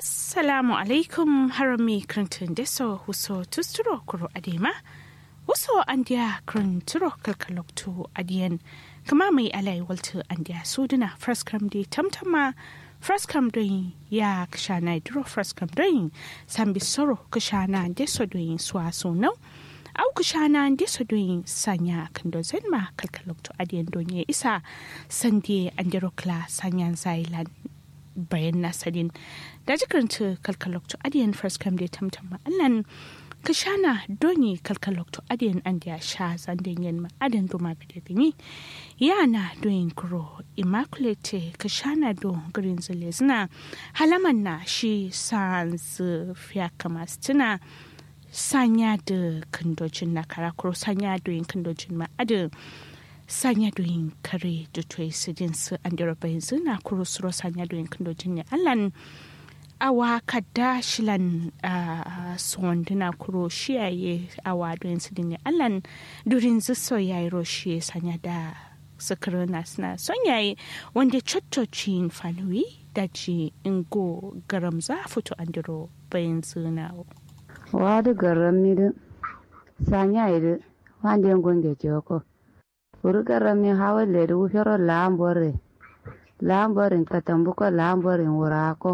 assalamu alaikum harami krantun deso huso tusturo kuro adema huso andiya kranturo kalkalokto adiyan kama mai alai waltu andiya suduna fraskam di tamtama fraskam doyin ya kashana duro fraskam doyin sambi soro kashana deso doyin suwa sunau au kashana deso doyin sanya kando zenma kalkalokto adiyan donye isa sandie andiro kla sanyan zailan bayan nasarin da jikaranta kalkalokto adiyan first come da tamtam allan ka shana doni kalkalokto adiyan an da sha zanden yin ma'adan doma bide gani yana doyin kuro immaculate ka shana do green zina halaman na shi sans fiya kama tuna sanya da kandojin na karakuro sanya doyin kandojin ma'adan sanya doyin kare da toyi su din su an dira bayan zina kuro suro sanya doyin kandojin ne allan awa kadda shilan suwanduna kuro shiyaye awa doyin su din ne allan durin ziso ya yi roshi sanya da sakirina suna son yayi wanda coccocin fanuwi da ji ingo garam za fito an diro bayan zina wadu garam mi sanya yi wanda yin gunge joko urugarami hawalleri wufero laambore laamborin katambuko laamborin wurako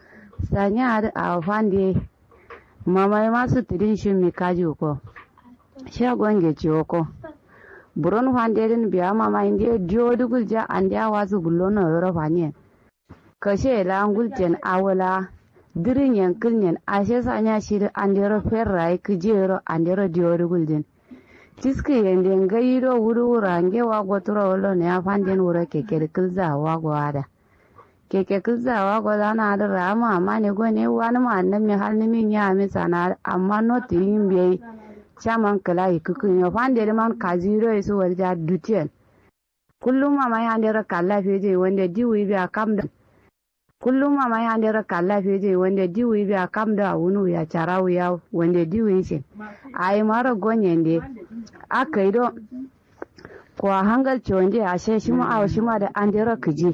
sanyari awo fandi mamai masu tidin shimi kaji ko shagonge ciwoko buron fanderin biya mama indi diodugul ja andi awasu gullono yoro fanyen kashe langul jen awola dirin yankil nyen ashe sanya shiri andero ferrai kijero andero diodugul jen tiski yende ngayiro wuru wurange wago turo wolo ne afanden wuro keke kilza wago ada keke kilza wago dana ada rama amma ne go ne wani ma nan mi hal ni min ya mi sana amma no tin be chaman kala ikukun yo fande man kaziro isu warja dutien kullum mama ya ndera kala feje wanda diwi bi akamda kullum mama ya ndera kala feje wanda diwi bi akamda wunu ya charawu ya wanda diwi shi ai mara gonyende aka yi don kuwa hangal wanda a she shi ma a shi ma da an dera kiji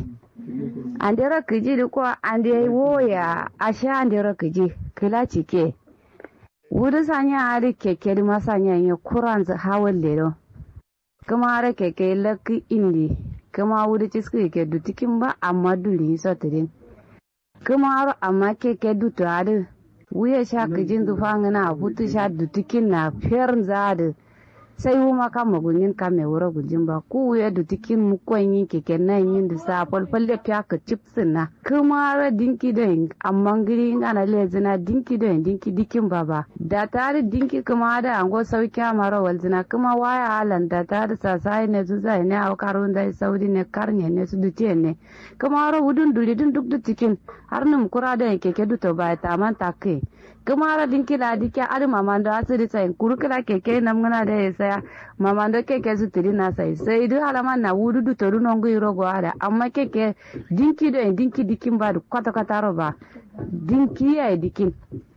an dera kiji da kuwa an da woya a she an dera kiji kila cike wuri sanya hari keke da masanya ya kuran hawan lero kuma har keke laki indi kuma wuri ciski ke dutikin ba amma duli sotirin kuma har amma keke dutu hadu wuya sha kijin zufangana hutu sha dutikin na fiyar zadu sai wuma kama gunyin kame wura gujin ba ku ya da tikin mukon yin keke nan yin da sa falfalle fiya ka chipsin na kuma ra dinki da amma giri ana lezina dinki da dinki dikin baba da tare dinki kuma da ango sauki mara walzina kuma waya halan da tare sasai ne su zai ne au karun da saudi ne karne ne su duce ne kuma ra wudun duri dun duk da tikin har num kura da keke duto ba ta man take kuma ra dinki la dike adi mamando asiri sai kurukila keke namgana da ya saya mamando keke su tiri na sai sai du halama na wudu du toru nongu iro go ada amma keke dinki do dinki dikin ba kwata kwata ro ba dinki ya dikin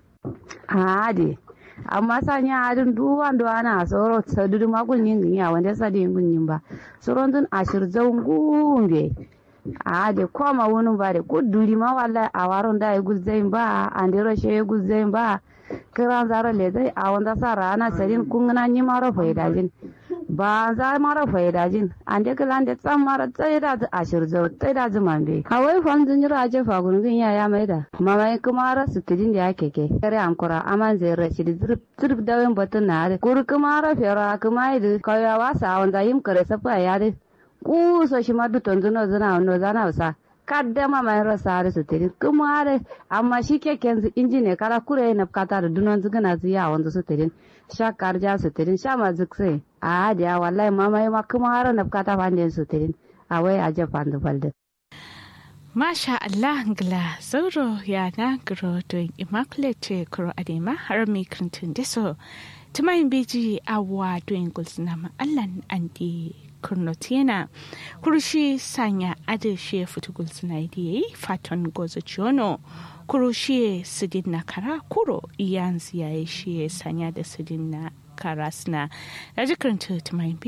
ade amma sanya adin duwan do ana soro sadudu makun yin ya wanda sadi yin yin ba soron dun ashir zaungumbe a de koma wani ba de ko duri ma wallahi a waron da ya guzzain ba an de roshe ya guzzain ba kiran zaro le zai a wanda sa rana sarin kun na ni maro faidajin ba za mara faidajin an de kilan de tsan mara tsaye da a shirzo tsaye da zuman be kawai fan zun jira je fa gurgun ya ya mai da mama kuma ra su tidin da yake ke kare an kura aman zai rashi da zurf zurf da wen batun na da kur kuma ra fera kuma idu kayawa sa wanda yim kare safa ya da kuso shi madu tonzu no zana no zana usa kadda ma mai rasa da su tiri kuma are amma shi keken su inji ne kara kure na kata da dunon zu gana zu ya wanda su tiri sha karja su tiri sha ma zukse a hadiya wallahi mama ma kuma har na kata fande su tiri a wai a japan da balde Masha Allah ngla zauro ya na gro don immaculate kuro adema har mi kantin deso tumayin beji awa don gulsuna ma Allah andi kurnotiena kurushi sanya adeshe futugul sinaidiye faton gozo chiono kurushi sidin na kara kuro iyanzi ya shi sanya da sidin na kara suna da jikirin tumayin